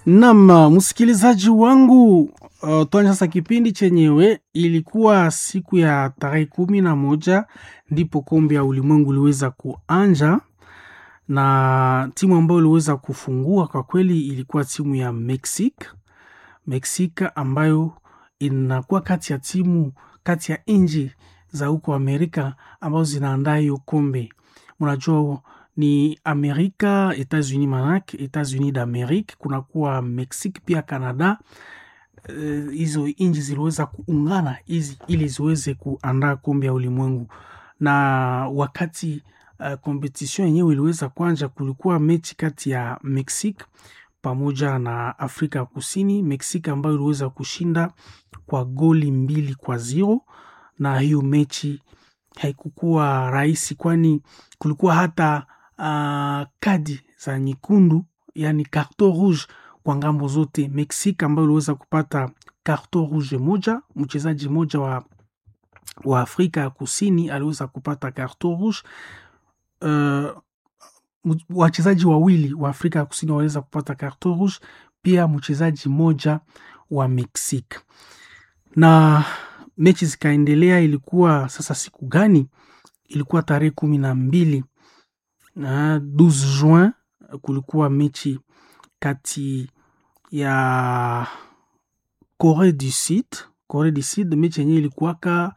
Naam, msikilizaji wangu, uh, tuanze sasa kipindi chenyewe. Ilikuwa siku ya tarehe kumi na moja ndipo kombe ya ulimwengu iliweza kuanja, na timu ambayo iliweza kufungua kwa kweli ilikuwa timu ya Mexique. Mexique ambayo inakuwa kati ya timu kati ya nchi za huko Amerika ambazo zinaandaa hiyo kombe. Unajua ni Amerika, Etats-Unis manake Etats-Unis d'Amerique, kunakuwa Mexique pia Canada. Hizo uh, nchi ziliweza kuungana hizi ili ziweze kuandaa kombe ya ulimwengu, na wakati uh, competition yenyewe iliweza kuanja, kulikuwa mechi kati ya Mexique pamoja na Afrika ya Kusini. Mexique ambayo iliweza kushinda kwa goli mbili kwa zero, na hiyo mechi haikukuwa rahisi, kwani kulikuwa hata uh, kadi za nyekundu, yani carton rouge kwa ngambo zote. Mexique ambayo iliweza kupata carton rouge moja, mchezaji mmoja wa, wa Afrika ya Kusini aliweza kupata carton rouge. Uh, wachezaji wawili wa Afrika ya Kusini waliweza kupata carton rouge, pia mchezaji mmoja wa Mexique na mechi zikaendelea. Ilikuwa sasa siku gani? Ilikuwa tarehe kumi na mbili na 12 Juin, kulikuwa mechi kati ya Corée du Sud. Corée du Sud, mechi yenyewe ilikuwaka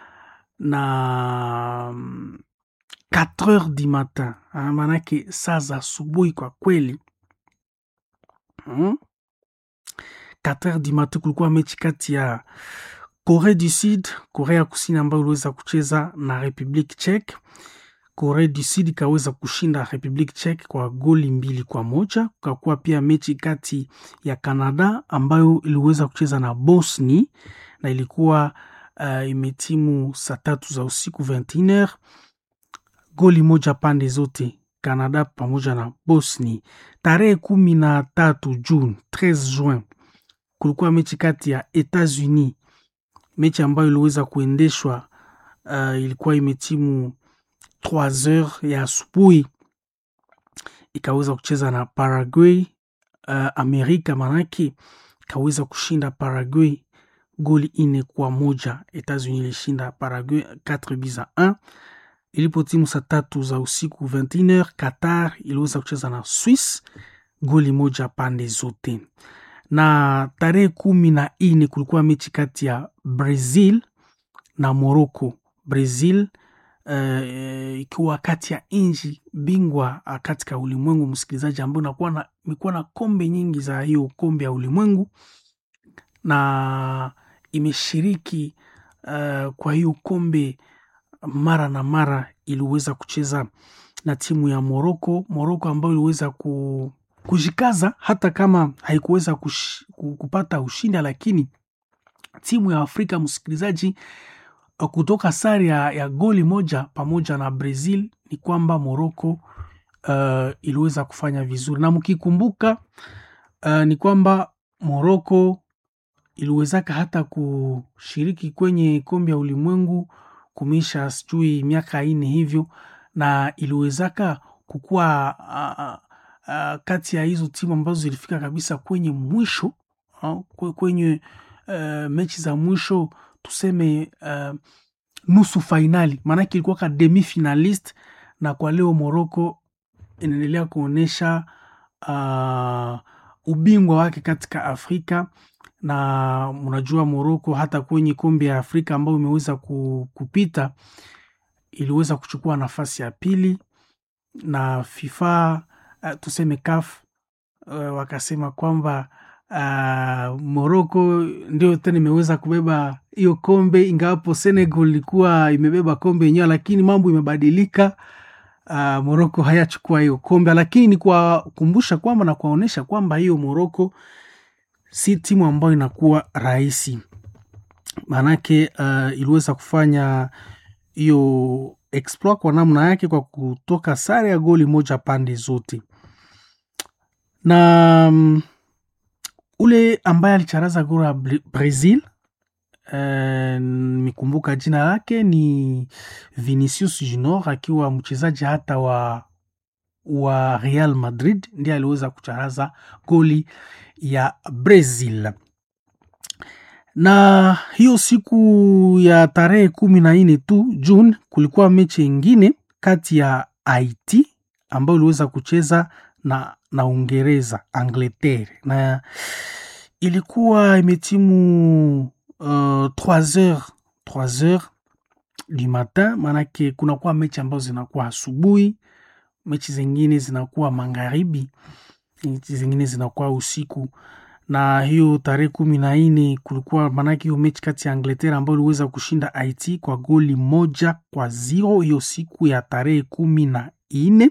na 4 heures du matin, maanake saa za asubuhi kwa kweli hmm? 4 heures du matin kulikuwa mechi kati ya Corée du Sud, Korea ya Kusini ambayo iliweza kucheza na Republique Czech. Korea du Sud ikaweza kushinda Republique Czech kwa goli mbili kwa moja. Kukakuwa pia mechi kati ya Canada ambayo iliweza kucheza na Bosnia na ilikuwa uh, imetimu saa tatu za usiku 21h, goli moja pande zote, Canada pamoja na Bosnia. Tarehe kumi na tatu Juni, 13 Juin, kulikuwa mechi kati ya Etats-Unis mechi ambayo iliweza kuendeshwa uh, ilikuwa imetimu 3 heures ya asubuhi, ikaweza kucheza na Paraguay. Uh, Amerika manake ikaweza kushinda Paraguay goli ine kwa moja. Etats-Unis ilishinda Paraguay 4 buts à 1. Ilipo timu saa tatu za usiku 21h, Qatar iliweza kucheza na Swiss goli moja pande zote na tarehe kumi na ine kulikuwa mechi kati ya Brazil na Morocco. Brazil uh, ikiwa kati ya nchi bingwa katika ulimwengu, msikilizaji, ambayo imekuwa na kombe nyingi za hiyo kombe ya ulimwengu na imeshiriki uh, kwa hiyo kombe mara na mara. Iliweza kucheza na timu ya Morocco, Morocco ambayo iliweza ku kujikaza hata kama haikuweza kupata ushindi, lakini timu ya Afrika msikilizaji, kutoka sare ya, ya goli moja pamoja na Brazil ni kwamba Morocco uh, iliweza kufanya vizuri, na mkikumbuka uh, ni kwamba Morocco iliwezaka hata kushiriki kwenye kombe ya ulimwengu kumisha sijui miaka ine hivyo, na iliwezaka kukuwa uh, Uh, kati ya hizo timu ambazo zilifika kabisa kwenye mwisho uh, kwenye uh, mechi za mwisho tuseme uh, nusu fainali, maanake ilikuwa ka demi finalist. Na kwa leo Morocco inaendelea kuonyesha uh, ubingwa wake katika Afrika, na mnajua Morocco hata kwenye kombe ya Afrika ambayo imeweza kupita iliweza kuchukua nafasi ya pili na FIFA Uh, tuseme CAF uh, wakasema kwamba uh, Morocco ndio tena imeweza kubeba hiyo kombe, ingawapo Senegal ilikuwa imebeba kombe yenyewe, lakini mambo imebadilika. Uh, Morocco hayachukua hiyo kombe, lakini ni kuwakumbusha kwamba na kuwaonyesha kwamba hiyo Morocco si timu ambayo inakuwa rahisi, maanake uh, iliweza kufanya hiyo exploit kwa namna yake kwa kutoka sare ya goli moja pande zote na um, ule ambaye alicharaza gora ya Brazil nimekumbuka uh, jina lake ni Vinicius Junior, akiwa mchezaji hata wa wa Real Madrid ndiye aliweza kucharaza goli ya Brazil. Na hiyo siku ya tarehe kumi na nne tu June kulikuwa mechi ingine kati ya Haiti ambayo iliweza kucheza na, na Uingereza Angleterre, na ilikuwa imetimu uh, 3 heures 3 heures du matin, maanake kunakuwa mechi ambazo zinakuwa asubuhi, mechi zingine zinakuwa magharibi, mechi zingine zinakuwa usiku. Na hiyo tarehe kumi na nne kulikuwa maanake hiyo mechi kati ya Angleterre ambayo iliweza kushinda Haiti kwa goli moja kwa zero hiyo siku ya tarehe kumi na nne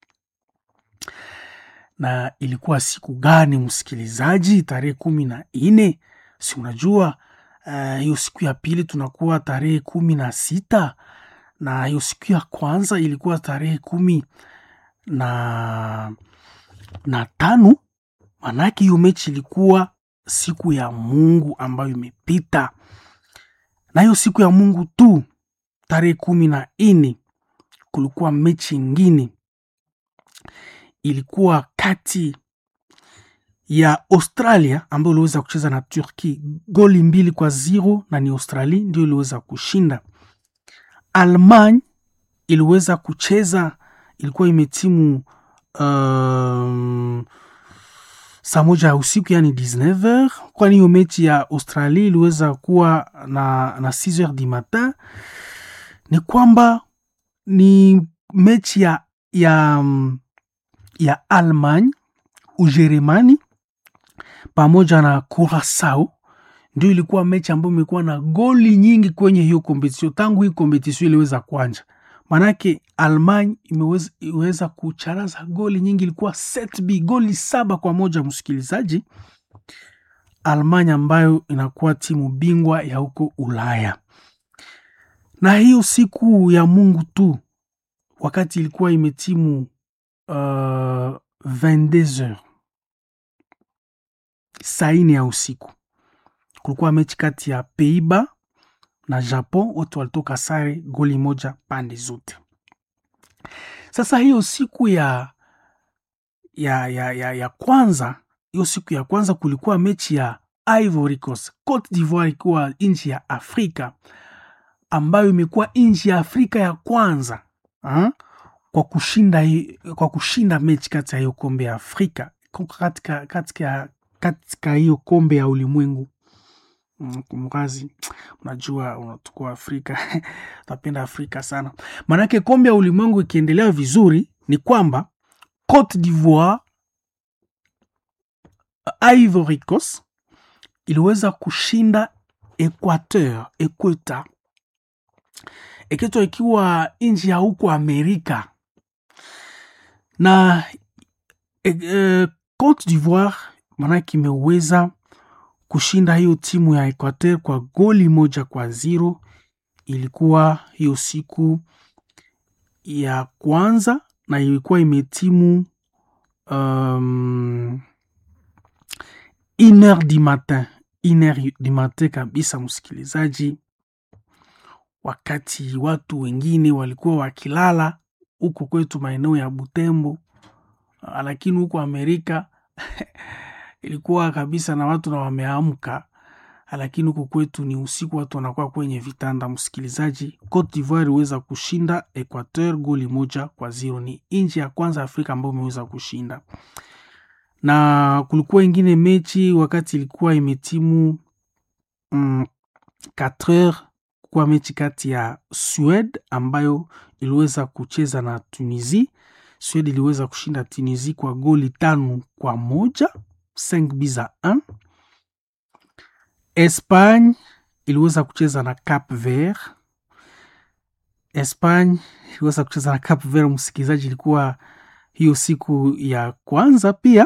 na ilikuwa siku gani msikilizaji? Tarehe kumi na nne si unajua hiyo uh, siku ya pili tunakuwa tarehe kumi na sita na hiyo siku ya kwanza ilikuwa tarehe kumi na, na tano. Manake hiyo mechi ilikuwa siku ya Mungu ambayo imepita, na hiyo siku ya Mungu tu tarehe kumi na nne kulikuwa mechi ingine ilikuwa kati ya Australia ambayo iliweza kucheza na Turki goli mbili kwa zero, na ni Australia ndio iliweza kushinda. Almany iliweza kucheza, ilikuwa imetimu um, saa moja ya usiku yani 19h, kwani hiyo mechi ya Australia iliweza kuwa na, na 6h du matin. Ni kwamba ni mechi ya, ya ya Almany, Ujerumani pamoja na Curacao ndio ilikuwa mechi ambayo imekuwa na goli nyingi kwenye hiyo kompetisio tangu hii kompetisio iliweza kuanja. Manake Almany imeweza, imeweza kucharaza goli nyingi, ilikuwa set b goli saba kwa moja. Msikilizaji, Almany ambayo inakuwa timu bingwa ya huko Ulaya, na hiyo siku ya Mungu tu wakati ilikuwa imetimu Uh, 22h saa ine ya usiku kulikuwa mechi kati ya Peiba na Japon, wote walitoka sare goli moja pande zote. Sasa hiyo siku ya, ya, ya, ya, ya kwanza hiyo siku ya kwanza kulikuwa mechi ya Ivory Coast Cote d'Ivoire, ikiwa nchi ya Afrika ambayo imekuwa nchi ya Afrika ya kwanza ha? kwa kushinda, kwa kushinda mechi kati ya hiyo kombe ya Afrika katika, katika, katika hiyo kombe ya ulimwengu. Kumrazi, unajua unatukua Afrika utapenda Afrika sana, maanake kombe ya ulimwengu ikiendelea vizuri ni kwamba Cote d'Ivoire, Ivory Coast iliweza kushinda Equateur, Equateur, Equateur ikiwa nchi ya huko Amerika na e, Cote d'Ivoire maanake imeweza kushinda hiyo timu ya Equateur kwa goli moja kwa zero. Ilikuwa hiyo siku ya kwanza na ilikuwa imetimu um, une heure du matin, une heure du matin kabisa, msikilizaji, wakati watu wengine walikuwa wakilala huko kwetu maeneo ya Butembo, lakini huko Amerika ilikuwa kabisa na watu na wameamka, lakini huko kwetu ni usiku, watu wanakuwa kwenye vitanda. Msikilizaji, Cote d'Ivoire iliweza kushinda Equateur goli moja kwa zero. Ni nchi ya kwanza Afrika ambayo imeweza kushinda, na kulikuwa ingine mechi wakati ilikuwa imetimu mm, 4 heures kuwa mechi kati ya Swede ambayo iliweza kucheza na Tunisia. Swede iliweza kushinda Tunisia kwa goli tano kwa moja 5 buts à 1. Espagne iliweza kucheza na Cap Vert. Espagne iliweza kucheza na Cap Vert, msikilizaji, ilikuwa hiyo siku ya kwanza pia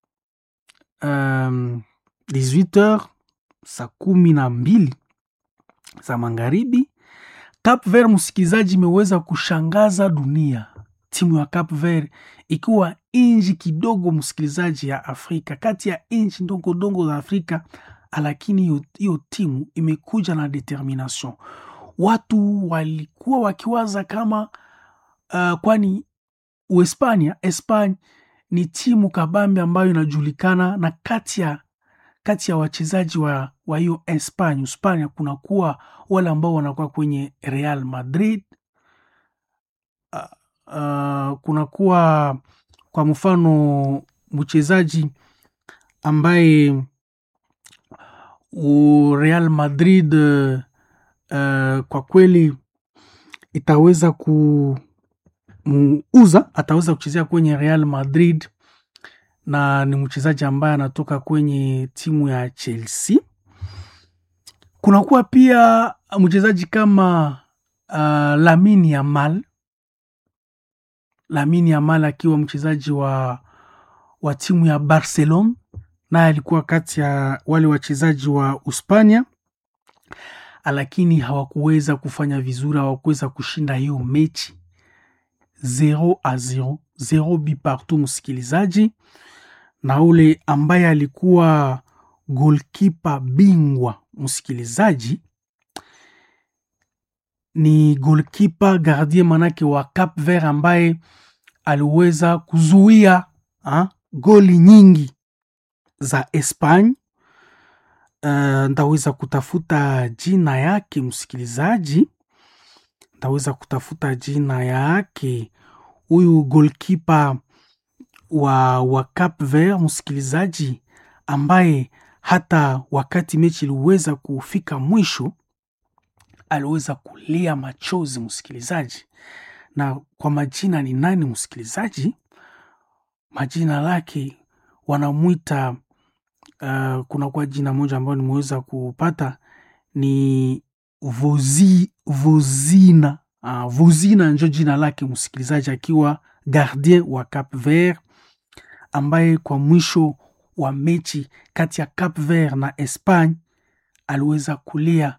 um, 18h saa kumi na mbili za magharibi. Cap Vert, msikilizaji, imeweza kushangaza dunia. Timu ya Cap Vert ikiwa inji kidogo, msikilizaji, ya Afrika, kati ya inchi ndogo ndogo za Afrika, lakini hiyo timu imekuja na determination. Watu walikuwa wakiwaza kama uh, kwani Uhispania, Espanya ni timu kabambe ambayo inajulikana na kati ya kati ya wachezaji wa wa hiyo Espanya, Hispania kunakuwa wale ambao wanakuwa kwenye Real Madrid. Uh, uh, kunakuwa kwa mfano mchezaji ambaye u Real Madrid uh, kwa kweli itaweza kumuuza, ataweza kuchezea kwenye Real Madrid na ni mchezaji ambaye anatoka kwenye timu ya Chelsea. Kunakuwa pia mchezaji kama uh, Lamine Yamal, Lamine Yamal akiwa mchezaji wa, wa timu ya Barcelona, naye alikuwa kati ya wale wachezaji wa Uspania, lakini hawakuweza kufanya vizuri, hawakuweza kushinda hiyo mechi 0 a 0 0 bi partout, msikilizaji na ule ambaye alikuwa golkipa bingwa msikilizaji, ni golkipa gardien manake wa Cap Vert ambaye aliweza kuzuia ha, goli nyingi za Espanya. Uh, ndaweza kutafuta jina yake msikilizaji, ndaweza kutafuta jina yake huyu golkipa wa, wa Cap Vert msikilizaji, ambaye hata wakati mechi iliweza kufika mwisho aliweza kulia machozi msikilizaji. Na kwa majina ni nani msikilizaji? Majina lake wanamwita uh, kuna kwa jina moja ambayo nimeweza kupata ni Vozi, Vozina uh, Vozina njo jina lake msikilizaji, akiwa gardien wa Cap Vert ambaye kwa mwisho wa mechi kati ya Cap Vert na Espagne aliweza kulia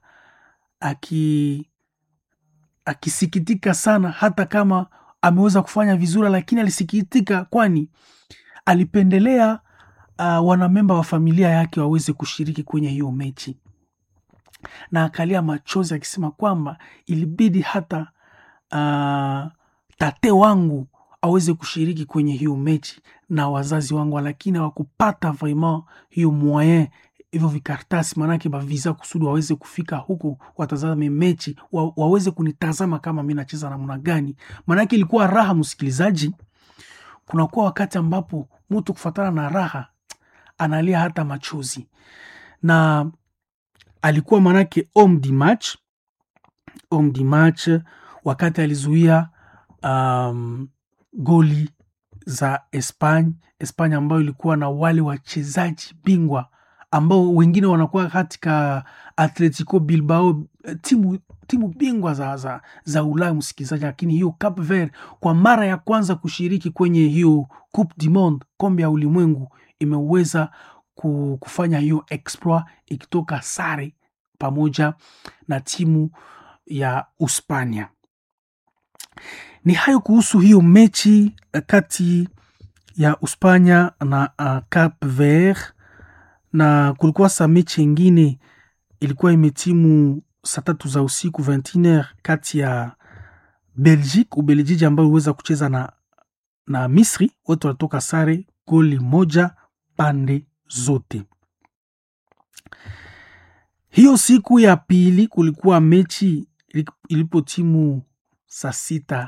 aki akisikitika sana, hata kama ameweza kufanya vizuri, lakini alisikitika, kwani alipendelea uh, wanamemba wa familia yake waweze kushiriki kwenye hiyo mechi, na akalia machozi akisema kwamba ilibidi hata uh, tate wangu aweze kushiriki kwenye hiyo mechi na wazazi wangu, lakini hawakupata vraiment hiyo moyen hivyo vikartasi, maanake bavisa kusudi waweze kufika huku watazame mechi wa, waweze kunitazama kama mi nacheza namna gani. Maanake ilikuwa raha, msikilizaji. Kunakuwa wakati ambapo mtu kufatana na raha analia hata machozi, na alikuwa maanake homme du match, homme du match wakati alizuia um, goli za Espanya, Espanya ambayo ilikuwa na wale wachezaji bingwa ambao wengine wanakuwa katika Atletico Bilbao, timu, timu bingwa za, za, za Ulaya msikilizaji. Lakini hiyo Cap Vert kwa mara ya kwanza kushiriki kwenye hiyo Coupe du Monde, kombe ya ulimwengu, imeweza kufanya hiyo exploit ikitoka sare pamoja na timu ya Uspania. Ni hayo kuhusu hiyo mechi kati ya Uspanya na uh, Cap Vert na kulikuwa sa mechi ingine ilikuwa imetimu saa tatu za usiku 21h kati ya Belgique Ubelgiji ambayo iliweza kucheza na, na Misri. Wote walitoka sare goli moja pande zote. Hiyo siku ya pili kulikuwa mechi ilipo timu saa sita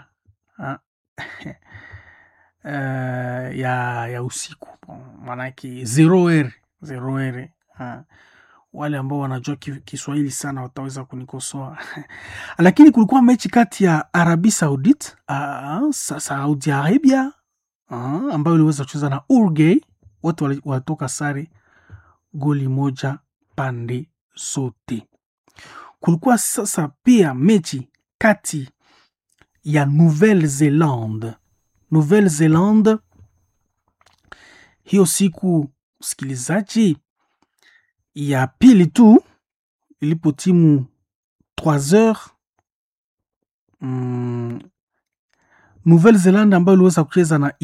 uh, ya, ya usiku maanake zero r zero r ha. Wale ambao wanajua Kiswahili sana wataweza kunikosoa lakini kulikuwa mechi kati ya Arabi Saudite uh, Saudi Arabia uh, ambayo iliweza kucheza na Uruguay. Wote walitoka sare goli moja pande zote. Kulikuwa sasa pia mechi kati ya Nouvelle Zelande Nouvelle Zelande hiyo siku msikilizaji, ya pili tu ilipo timu 3 heures mm, Nouvelle Zelande ambayo iliweza kucheza na